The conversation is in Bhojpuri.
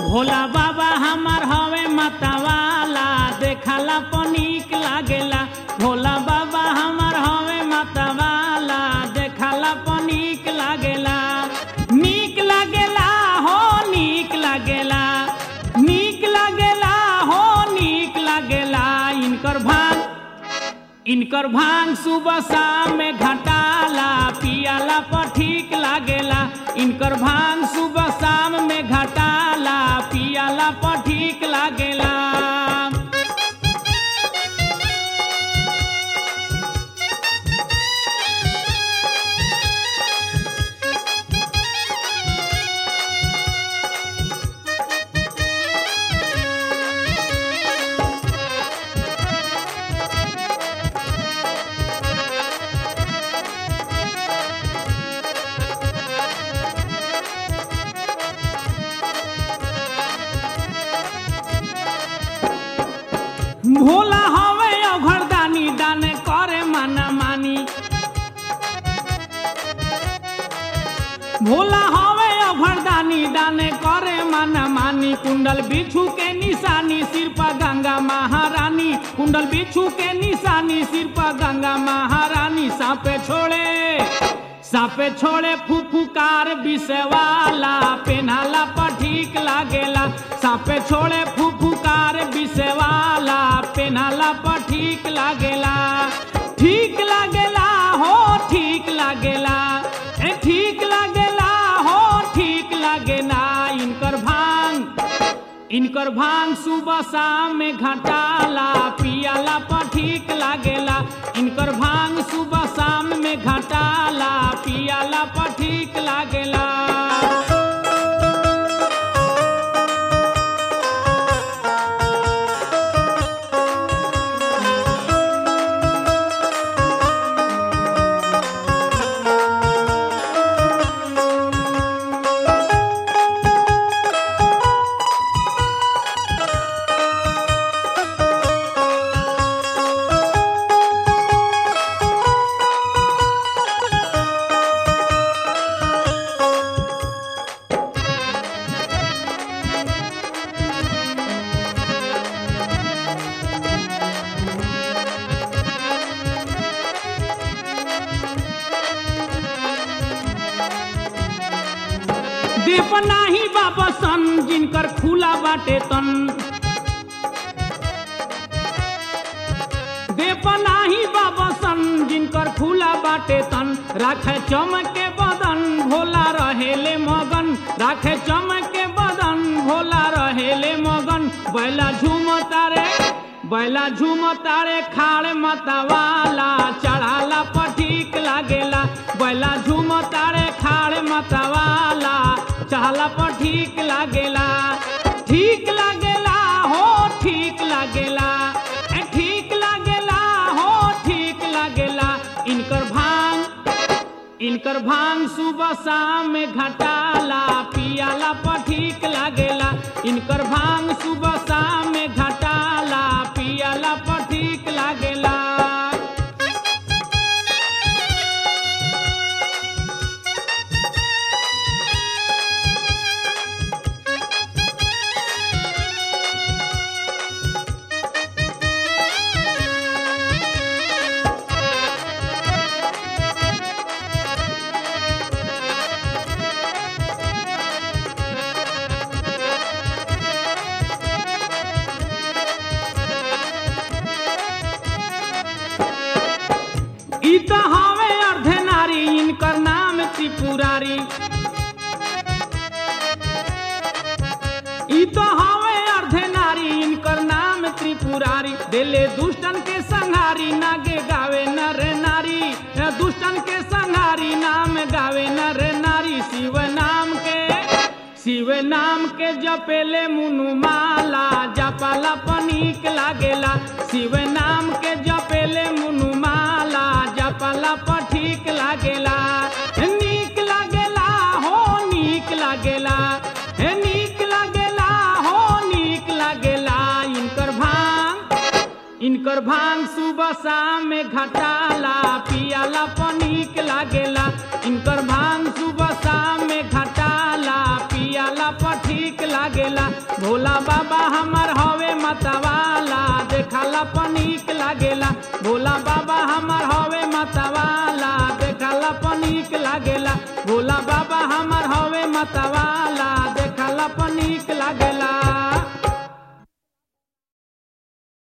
भोला बाबा हमार हवे मतवाला देखला पनीक लागेला भोला बाबा हमार हवे मतवाला देखला पनीक लागेला नीक लागेला हो नीक लागेला नीक लागेला हो नीक लागेला इनकर भांग इनकर भांग सुबह शाम में घटाला पियाला पर ठीक लागेला इनकर भांग सुबह शाम में घटाला पियाला पर ठीक लागेला भोला हवे अघरदानी दाने करे माना मानी भोला हवे अघरदानी दाने करे माना मानी कुंडल बिछू के निशानी सिर पर गंगा महारानी कुंडल बिछू के निशानी सिर पर गंगा महारानी सापे छोड़े सापे छोड़े फुफुकार विषवाला पेनाला पर ठीक लागेला सापे छोड़े फुफुकार विषवाला पेनाला पर ठीक लागेला ठीक लागेला हो ठीक लागेला ए ठीक लागेला हो ठीक लागेला इनकर भांग इनकर भांग सुबह शाम में घटाला पियाला पर ठीक लागेला इनकर भांग सुबह शाम में घटाला पियाला पर ठीक लागेला दीप नाही बाबा सन जिनकर खुला बाटे तन देप नाही बाबा सन जिनकर खुला बाटे तन राखे चमके बदन भोला रहेले मगन राखे चमके बदन भोला रहेले मगन बैला झूम तारे बैला झूम तारे खाड़ मतवाला चढ़ाला पर ठीक लागेला बैला झूम तारे खाड़ मतवाला चढ़ाला पर ठीक लागेला ठीक लागेला हो ठीक लागेला ए ठीक लागेला हो ठीक लागेला इनकर भांग इनकर भांग सुबह शाम में घटाला पियाला पर ठीक लागेला इनकर भांग सुबह शाम में घटाला पियाला पर ठीक लागेला ई तो हवे अर्धे नारी इनकर नाम त्रिपुरारी ई तो हवे अर्धे नारी इनकर नाम त्रिपुरारी दिले दुष्टन के संहारी नागे गावे नर नारी दुष्टन के संहारी नाम गावे नर नारी शिव नाम के शिव नाम के जपेले मुनु माला जपाला पनीक लागेला शिव नाम के जपेले मुनु माला जपाला पर ठीक लागेला नीक लागेला हो नीक लागेला हे नीक लागेला हो नीक लागेला इनकर भांग इनकर भांग सुबह शाम में घटाला पियाला पर नीक लागेला इनकर भांग सुबह शाम में घटाला पियाला पर ठीक लागेला भोला बाबा हमार हवे मतवाला देखाला पनीक लागेला भोला बाबा हमार